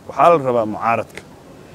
waxaa la rabaa mucaaradka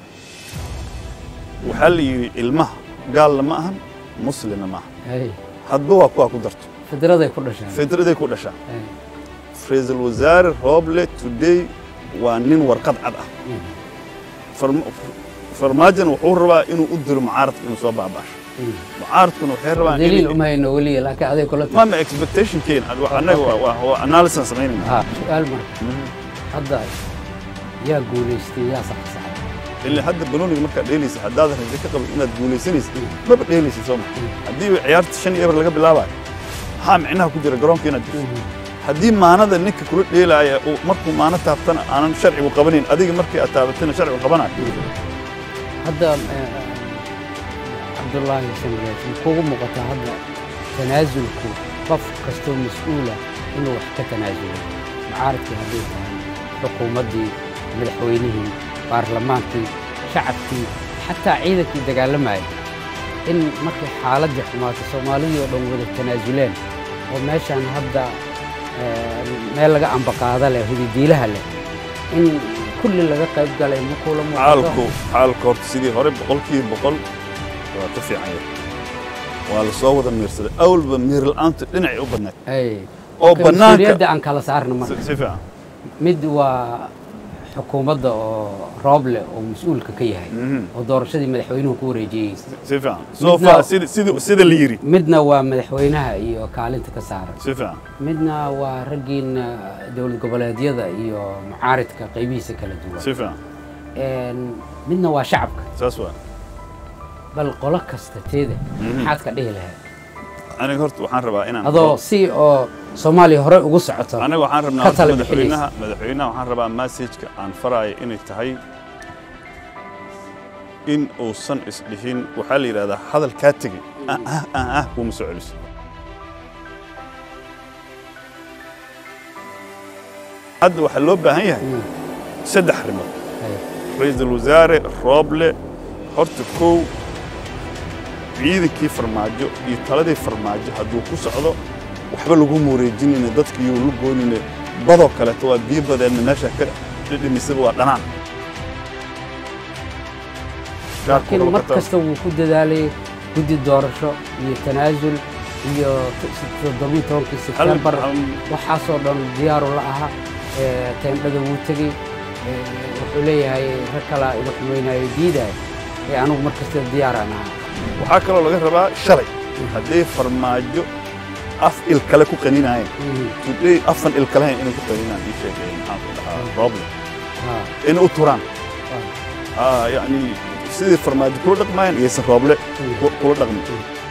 waxaa la yidhi ilmaha gaalna ma ahan muslimna ma ahan hay hadba waa kuwaa ku darto fidraday ku dhasheen fidraday ku dhashaa Hay. ra-iisul wasaare rooble today waa nin warqad cad ah Mhm. Farma- farmaajan wuxuu rabaa inuu u diro mucaaradka inuu soo baabaasho Mhm. mucaaradkuna waxay rabaan daliil inay- uma hayno weliya laakiin aday kula tahay mama expectation keen annaga waa- waa waa analysis aan samaynayna ha su-aal marka hadda yaa guulaystay yaa saxsaxay ilaa hadda banooniga markaad dheelaysa haddaadan rajo ka qabin inaad guulaysanaysa maba dheelaysa soo ma haddii ciyaarta shan iyo eber laga bilaabayo maxaa micnaha ku jira garoonka inaad jirto haddii maanada ninka kula dheelaaya uu markuu maano taabtana aanan sharcigu qabanayn adiga markii aad taabatana sharcigu qabanayo hadda eh, cabdullaahi shamgeed kugu muuqataa hadda tanaasulku qof kastoo mas-uula inuu wax ka tanaasulo mucaaradkii hadday tahay xukuumaddii madaxweynihii baarlamaankii shacabkii xataa ciidankii dagaalamayay in markay xaaladdii xumaato soomaalidii oo dhan wada tanaasuleen oo meeshaan hadda eh, meel laga ambaqaada leh hudidiilaha leh in kulli laga qayb galay ma kula xaalku xaalku horta sidii hore boqolkiiba boqol waa ka fiican yahay waa la soo wada miirsaday awalba miir la'aanta dhinacay u badnayd Ay. oo Marka bannaanka mas-uuliyadda aan kala saarno si marka si fiican mid waa xukuumadda oo rooble oo mas-uulka ka yahay Mhm. oo doorashadii madaxweynuhu ku wareejiyey si fiican soo Midna- far sida sida sida la yiri midna waa madaxweynaha iyo kaalinta ka saaran si fiican midna waa raggiina dowlad goboleedyada iyo mucaaridka qaybihiisa kala duwan si fiican Een, midna waa shacabka saas waa bal qolo kasta teeda maxaad ka dhihi lahayd aniga horta waxaan rabaa inaan adoo si oo soomaaliya hore ugu socoto aniga waxaan rabnaa ka horta tala madaxweynaha madaxweynaha waxaan rabaa messageka aan faraayo inay tahay in uusan isdhihin waxaa la yidhahdaa hadal kaa tegey ah ah ah ah kuuma soo celiso hadda waxaa loo baahan yahay Mm. saddex arrimood Ay. ra-iisul wasaare rooble horta kow ciidankii farmaajo iyo taladii farmaajo hadduu ku socdo waxba lagu wareejinayna dadka iyo la goynayna badoo kaleeto waa biyo badeenna meesha ka dhidhimisaba waa dhanaan laakiin mar kasta wuu ku dadaalay guddi doorasho iyo tanaasul iyo toddobiyi tobankii sebtembar waxaasoo dhan diyaaru la ahaa ee, teendhada wuu tegey ee, wuxuu leeyahay rag kalaa iga xumaynayo diidaay ee anugu mar kasta diyaaraan ahaa waxaa kaloo laga rabaa shalay hadday farmaajo af il kale ku qaninayeen Mhm. today afan il kalehayn inay ku qaninaan ii sheegay maxaan ku dhahaa rooble Ha, inay u turaan ha. آه يعني sidii farmaajo kula dhaqmayaan iyaysan rooble ku- kula dhaqmin